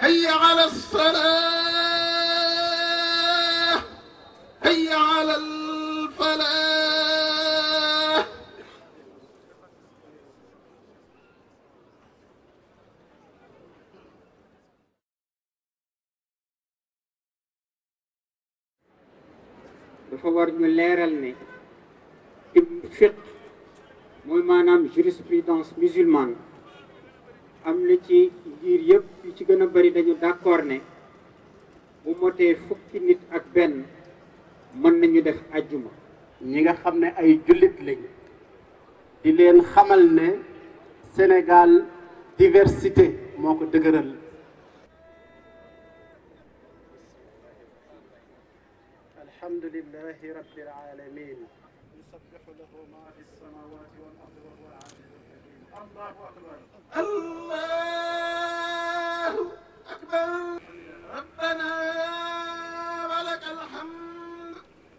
هيا على الصلاة هيا على الفلاح dafa war ñu leeral ne ci fiq mooy maanaam jurisprudence musulmane am na ci ngir yëpp yu ci gën a bari dañu d'accord ne bu motee fukki nit ak benn mën nañu def ajjuma ñi nga xam ne ay jullit lañ di leen xamal ne Sénégal diversité moo ko dëgëral alhamdulillahi rabbil alamin yusabbihu lahu ma fi samawati wal ardi wa huwa al-aziz al-hakim allahu akbar الله أكبر ربنا ولك الحمد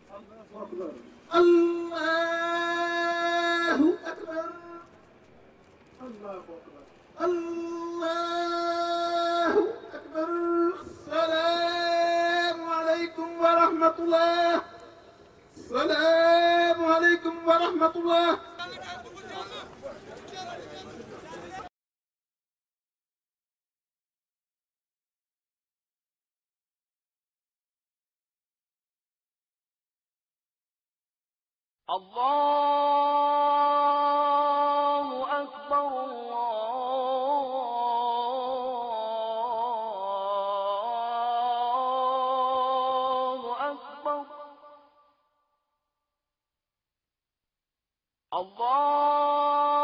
الله أكبر الله أكبر السلام عليكم ورحمة الله السلام عليكم ورحمة الله الله أكبر الله أكبر الله